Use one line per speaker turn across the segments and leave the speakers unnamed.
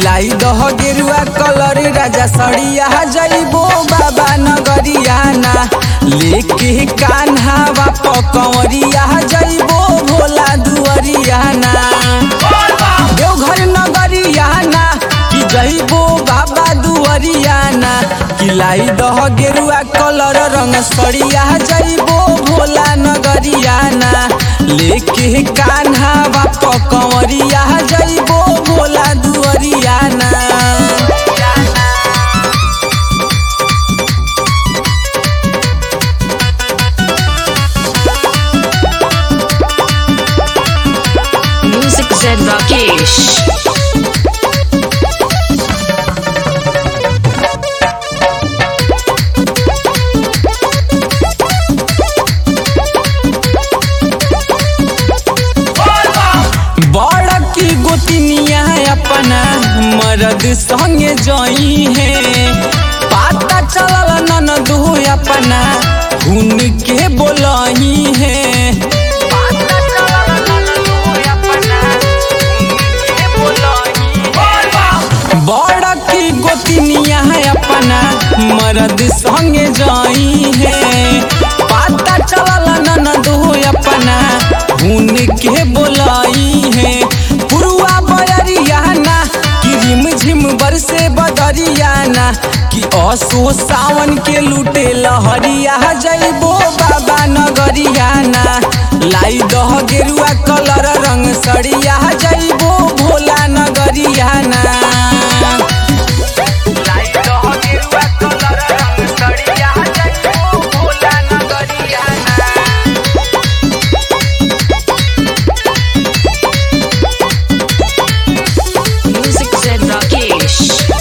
लाई दह गेरुआ कलर राजा सड़िया जइबो बाबा नगरिया ना लेके कान्हा बाप कंवरिया जइबो भोला दुअरिया ना देवघर नगरिया ना कि जइबो बाबा दुअरिया ना कि लाई दह गेरुआ कलर रंग सड़िया जइबो भोला नगरिया ना लेके कान्हा बाप कंवरिया जइबो भोला दुअरिया ना
Music Zen Rakesh.
बड़ की गोतिनिया अपना मर्द संगे जई है पाता चलल ननदो अपना हुन के बोलही है बड़ की गोतिनिया अपना मर्द संगे जई है पाता चलल ननदो अपना हुन के बोलाई है पुरुआ बयरिया ना कि रिम झिम बरसे बदरिया ना कि असो सावन के लूटे लहरिया जइबो बाबा नगरिया ना लाई दह गेरुआ कलर रंग सड़िया जइबो भोला नगरिया ना लाई दह गेरुआ कलर रंग सड़िया जइबो भोला नगरिया ना
Music Zen Rakesh.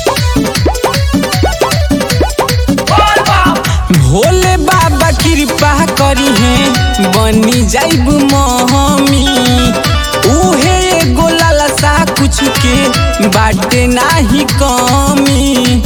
भोले बाबा कृपा करी है बनी जाइब महमी उहे एगो लालसा कुछ के बाटे नाही कमी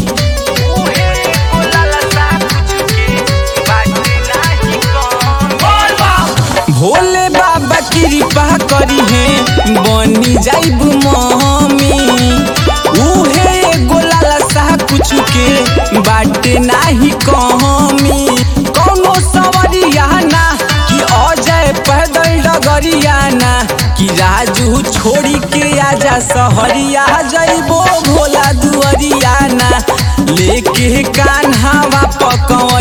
भोले बाबा कृपा करी है बनी जाइब महमी उहे एगो लालसा कुछ के बाटे नाही कमी कौनो सवरिया ना कि अजय पैदल डगरिया ना कि राजू छोड़ी के आजा सहरिया जइबो भोला दुअरिया ना लेके कान्हा बाप कंवरिया